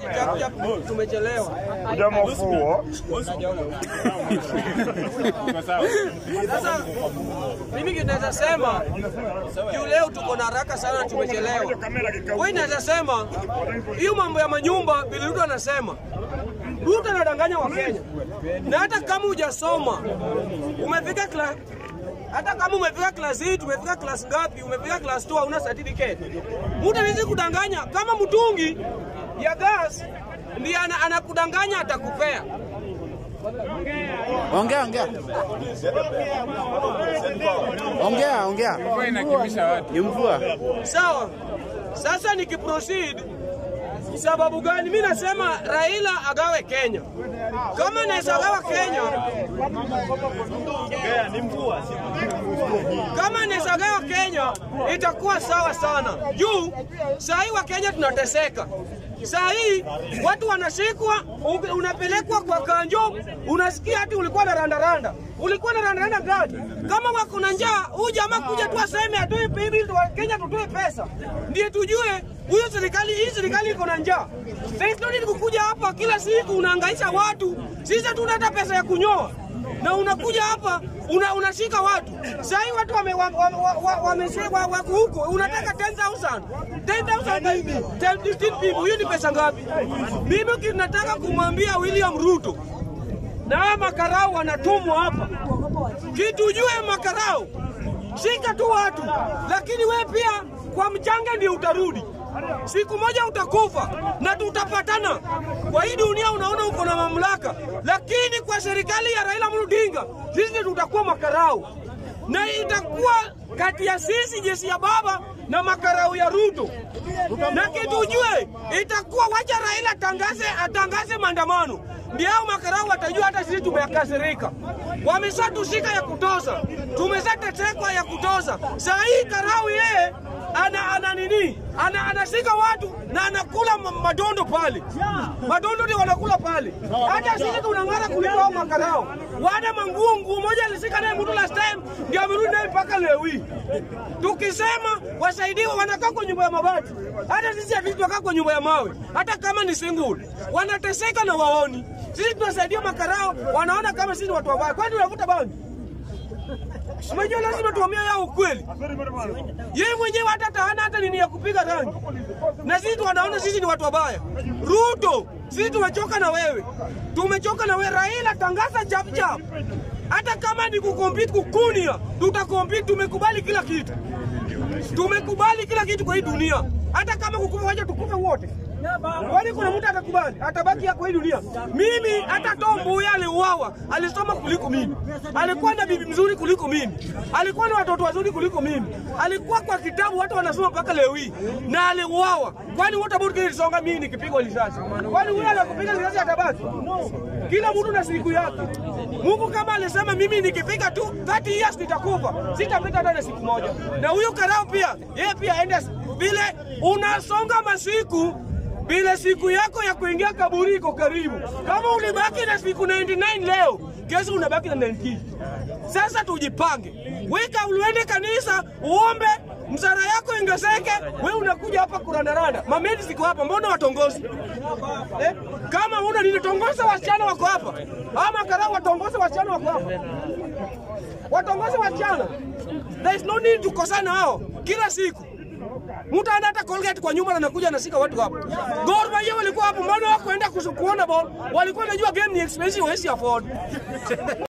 Chap, chap, tumechelewa. Kuja mafuo. Sasa mimi kinaweza sema juu leo tuko na haraka sana, tumechelewa. Wewe naweza sema hiyo mambo ya manyumba vile Ruto anasema, Ruto anadanganya Wakenya, na hata kama hujasoma umefika kla hata kama umefika class 8 umefika class ngapi, umefika class 2 hauna certificate, mtu hawezi kudanganya kama mtungi ya gas ndiye ana- anakudanganya atakupea. Ongea, ongea. Ongea, ongea. Ni mvua. Sawa. Sasa nikiproceed, sababu gani? Mi nasema Raila agawe Kenya. Kama naweza gawa Kenya, kama naweza gawa Kenya itakuwa sawa sana. Juu saa hii wa Kenya tunateseka. Saa hii watu wanashikwa, u- unapelekwa kwa kanjo, unasikia hati ulikuwa na randaranda, ulikuwa na randaranda gani? Kama wako na njaa, huyu jamaa kuja tu aseme atoe hivi, wa Kenya tutoe pesa, ndiye tujue huyo serikali, hii serikali iko na njaa. There is no need kukuja hapa kila siku unahangaisha watu, sisi hatuna hata pesa ya kunyoa na unakuja hapa una, unashika watu saa hii watu wame, wa, wa, wa, wa, wamese- wa, wako huko unataka 10000 10000 10 15 people hiyo ni pesa ngapi mimi kinataka kumwambia William Ruto na hawa makarau wanatumwa hapa kitu jue makarau shika tu watu lakini we pia kwa mchanga ndio utarudi siku moja utakufa na tutapatana kwa hii dunia unaona uko na mamlaka lakini kwa serikali ya Raila Amolo Odinga sisi tutakuwa makarau na itakuwa kati ya sisi jeshi ya baba na makarau ya Ruto na kitu ujue itakuwa wacha Raila atangaze atangaze maandamano ndio hao makarau watajua hata sisi tumekasirika. Wameshatushika ya kutoza, tumeshatetekwa ya kutoza. Saa hii karau yeye ana, ana nini ana, anashika watu na anakula ma- madondo pale, madondo ndio wanakula pale. Hata sisi tunang'ara kuliko hao makarao. Wada manguo nguo moja alishika naye mtu last time, ndio amerudi naye mpaka leo hii. Tukisema wasaidiwe, wanakaa kwa nyumba ya mabati. Hata sisi hatuwezi tukaa kwa nyumba ya mawe, hata kama ni single. Wanateseka na waoni. Sisi tunasaidia makarao, wanaona kama sisi ni watu wabaya. Kwani unavuta bangi? Unajua lazima tuambie yao ukweli. Yeye mwenyewe hata tahana hata nini ya kupiga rangi, na sisi wanaona sisi ni watu wabaya. Ruto, sisi tumechoka na wewe, tumechoka na wewe. Raila, tangaza chap chap, hata kama ni kukompete kukunia, tutakompete. Tumekubali kila kitu, tumekubali kila kitu kwa hii dunia, hata kama kukufa, wacha tukufe wote. Kwani kuna mtu atakubali atabaki kwa hii dunia? Mimi hata Tom Mboya aliuawa, alisoma kuliko mimi, alikuwa na bibi mzuri kuliko mimi, alikuwa na watoto wazuri kuliko mimi, alikuwa kwa kitabu watu wanasoma mpaka leo hii, na aliuawa. Kwani wote ambao tukilisonga mimi nikipigwa risasi, kwani huyo anakupiga risasi atabaki? Kila mtu na siku yake. Mungu kama alisema mimi nikipiga tu 30 years nitakufa, sitapita hata na siku moja. Na huyo karao pia, yeye pia aende vile unasonga masiku bila siku yako ya kuingia kaburi iko karibu. Kama ulibaki na siku 99 leo, kesho unabaki na 19. Sasa tujipange, weka uende kanisa uombe msara yako ingezeke, we unakuja hapa kurandaranda. Mamedi siko hapa, mbona watongozi eh? Kama una nini, tongoza wasichana wako hapa, ama karau watongoze wasichana wako hapa, watongoze wasichana. There is no need tukosana hao kila siku mtu ana hata Colgate kwa nyumba na anakuja anashika watu hapo. Gor Mahia walikuwa hapo, mbona wako enda kuona ball? Walikuwa wanajua game ni expensive, hawezi afford.